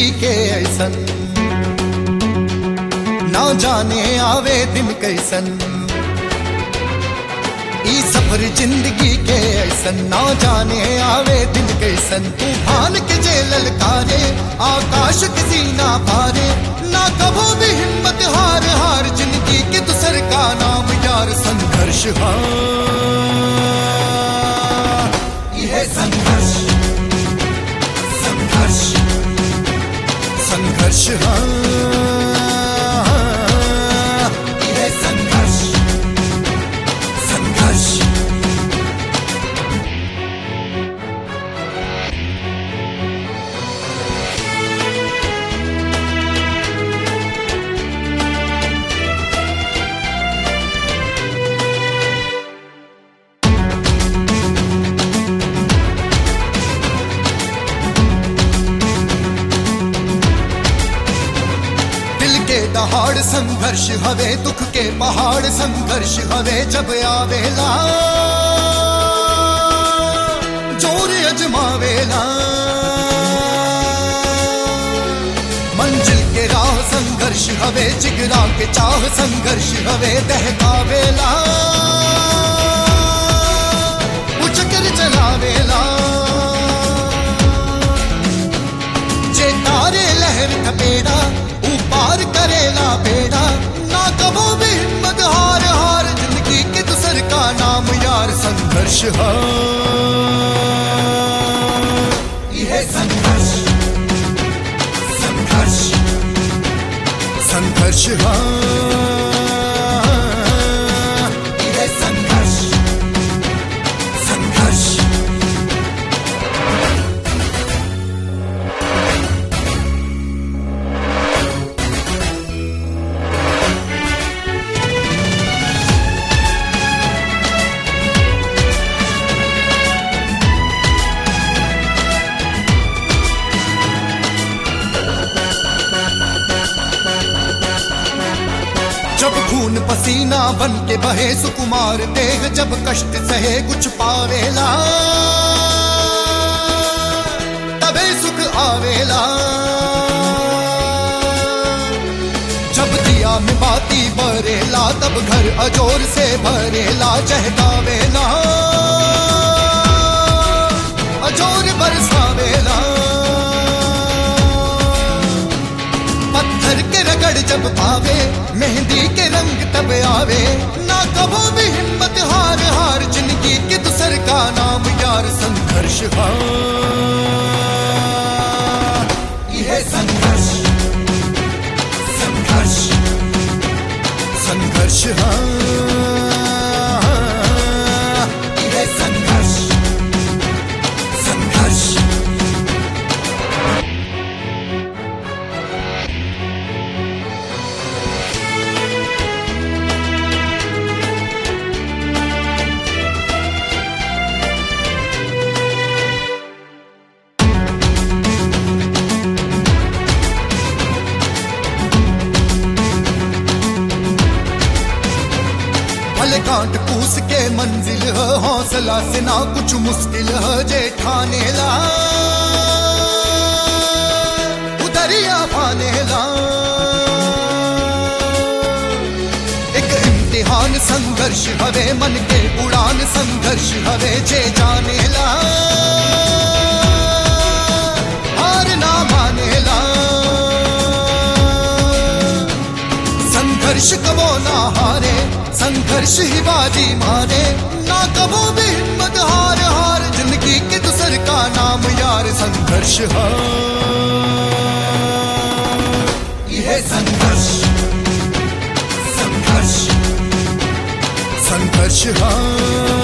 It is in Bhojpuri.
जिंदगी के ऐसन ना जाने आवे दिन कैसन ई सफर जिंदगी के ऐसन ना जाने आवे दिन कैसन तूफान के जे ललकारे आकाश किसी ना पारे ना कभो भी हिम्मत हार हार जिंदगी के दूसर का नाम यार संघर्ष हाँ यह संघर्ष संघर्ष संघर्ष हाँ यह संघर्ष संघर्ष दिल के दहाड़ संघर्ष हवे दुख के पहाड़ संघर्ष हवे जब आवेला जोर अजमावेला मंजिल के राह संघर्ष हवे जिगरा के चाह संघर्ष हवे दहकावेला उचकर चलावेला जे तारे लहर थपेड़ा ऊपार करेला बेड़ा ना कबो भी हिम्मत हार हार जिंदगी के दूसर का नाम यार संघर्ष हाँ यह संघर्ष संघर्ष संघर्ष हाँ यह संघर्ष संघर्ष जब खून पसीना बन के बहे सुकुमार देह जब कष्ट सहे कुछ पावेला तबे सुख आवेला जब दिया में बाती बरेला तब घर अजोर से भरेला चहकावेला अजोर बरसावेला पत्थर के रगड़ जब पावे मेहंदी के रंग तब आवे ना कबो भी हिम्मत हार हार जिंदगी के दूसर का नाम यार संघर्ष हाँ यह संघर्ष संघर्ष संघर्ष हाँ यह संघर्ष संघर्ष भले कांट पूस के मंजिल है हौसला से ना कुछ मुश्किल है जे ठाने ला उदरिया पाने ला एक इम्तिहान संघर्ष हवे मन के उड़ान संघर्ष हवे जे जाने ला हार ना माने ला संघर्ष कबो ना हारे संघर्ष ही बाजी मारे ना कबो भी हिम्मत हार हार जिंदगी के दूसर का नाम यार संघर्ष हाँ यह संघर्ष संघर्ष संघर्ष हाँ